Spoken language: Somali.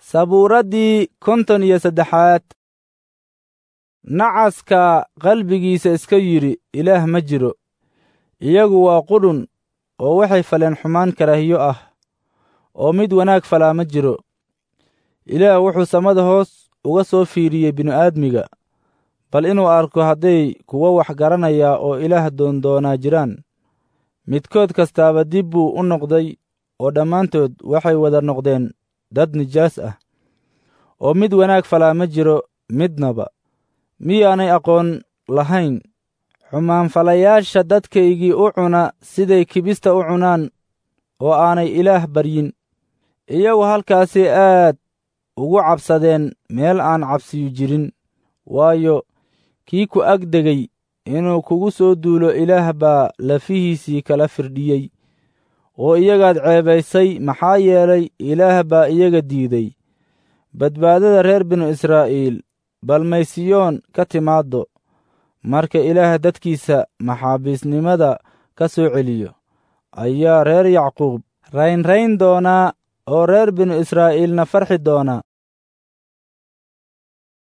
sabuuraddii konton iyo saddexaad nacaska qalbigiisa iska yidhi ilaah ma jiro iyagu waa qudhun oo waxay faleen xumaan karaahiyo ah oo mid wanaag falaa ma jiro ilaah wuxuu samada hoos uga soo fiiriyey bini'aadmiga bal inuu arko hadday kuwo wax garanayaa oo ilaah doondoonaa jiraan midkood kastaaba dib buu u noqday oo dhammaantood waxay wada noqdeen dad nijaas ah oo mid wanaag falaa ma jiro midnaba miyaanay aqoon lahayn xumaanfalayaasha dadkaygii u cuna siday kibista u cunaan oo aanay ilaah baryin iyagu halkaasay aad ugu cabsadeen meel aan cabsiyu jirin waayo kii ku ag degay inuu kugu soo duulo ilaah baa lafihiisii kala firdhiyey oo iyagaad ceebaysay maxaa yeelay ilaah baa iyaga diiday badbaadada reer binu israa'iil balmaysiyoon ka timaaddo marka ilaah dadkiisa maxaabiisnimada ka soo celiyo ayaa reer yacquub raynrayn doonaa oo reer binu israa'iilna farxi doonaa